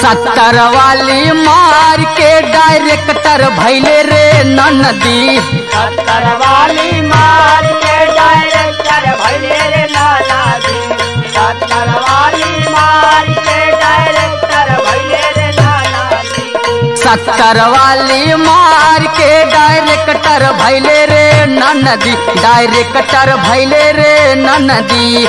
सत्तर वाली मार के डायरेक्टर भैले रे नदी सत्तर वाली मार के डायरेक्टर भैले रे नाना जी सत्तर वाली मार के डायरेक्टर भैले रे नाना जी सत्तर वाली मार के डायरेक्टर भैले रे नदी डायरेक्टर भैले रे नदी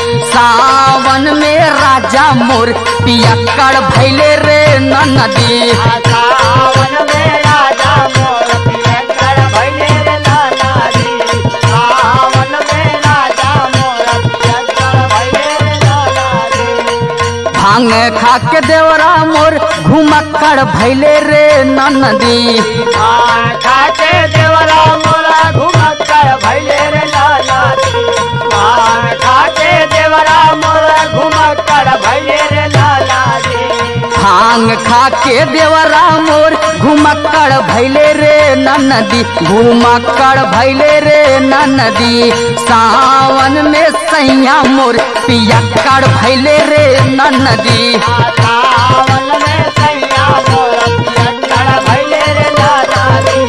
सावन में राजा मोर पियक्कड़ भैले रे नदी सावन में राजा मोर पियक्कड़ भैले रे नाना जी सावन में राजा मोर पियक्कड़ भैले रे नाना जी भांग खा के देवरा मोर घुमक्कड़ भैले रे नदी भांग खाके देवरा मोरा घुमक्कड़ भैले रे नाना जी भांग खाके देवरा मोरा घुमक्कड़ भैले रे नाना जी भांग खा के देवरा मोर घुमक्कड़ भैले रे नदी घुमक्कड़ भैले रे नदी सावन में सैया मोर पियक्कड़ भैले रे नदी सावन में सैया मोर पियक्कड़ भैले रे नाना जी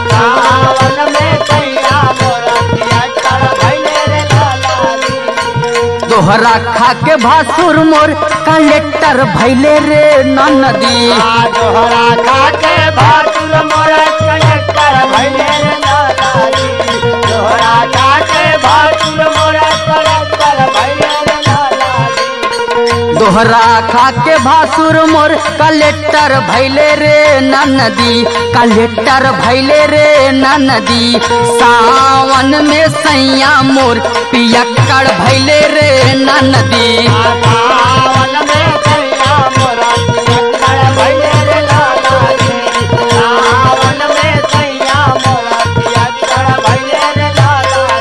सावन में सैया मोर पियक्कड़ भैले रे नाना जी दोहरा खा के भासुर मोर कलेक्टर भैले रे नदी आ दोहरा खाके भातुर मोर कलेक्टर भैले रे नाना जी दोहरा खाके भातुर मोर कलेक्टर भैले रे नाना जी दोहरा खा के भासुर मोर कलेक्टर भैले रे नदी कलेक्टर भैले रे नदी सावन में सैया मोर पियक्कड़ भैले रे नदी सावन में सैया मोर पियक्कड़ भैले रे नाना जी सावन में सैया मोर पियक्कड़ भैले रे नाना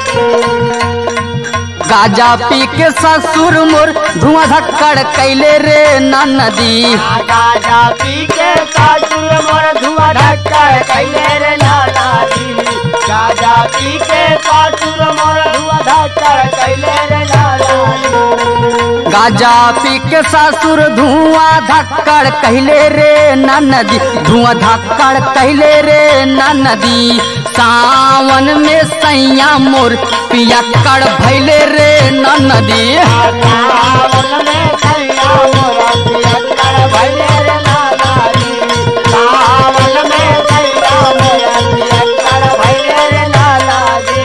जी गाजा पी के ससुर मोर धुआं धक्कड़ कैले रे नदी गाजा पी के सासुर मोर धुआं ढक्कड़ कैले रे नाना जी गाजा पी के सासुर मोर धुआं ढक्कड़ कैले रे नाना जी गाजा पी के ससुर धुआं धक्कड़ कहले रे नदी धुआं धक्कड़ कहले रे नदी सावन में सैया मोर पियक्कड़ भैले रे नदी सावन में सैया मोर पियक्कड़ भैले रे नाना जी सावन में सैया मोर पियक्कड़ भैले रे नाना जी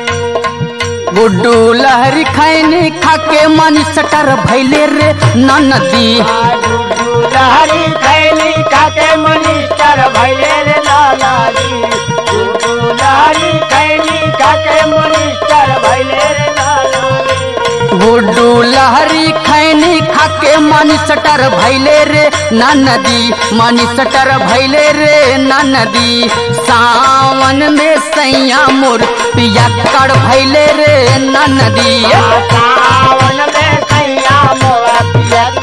गुड्डू लहरी खैनी खाके मनी सटर भैले रे नदी लहरी खैली खाके मिनिस्टर भैले रे लाला जी लहरी खैली खाके मिनिस्टर भैले रे लाला जी गुड्डू लहरी खैनी खाके मनी सटर भैले रे नदी मनी सटर भैले रे नदी सावन में सैया मोर पियक्कड़ भैले रे नदी सावन में सैया मोरा पिया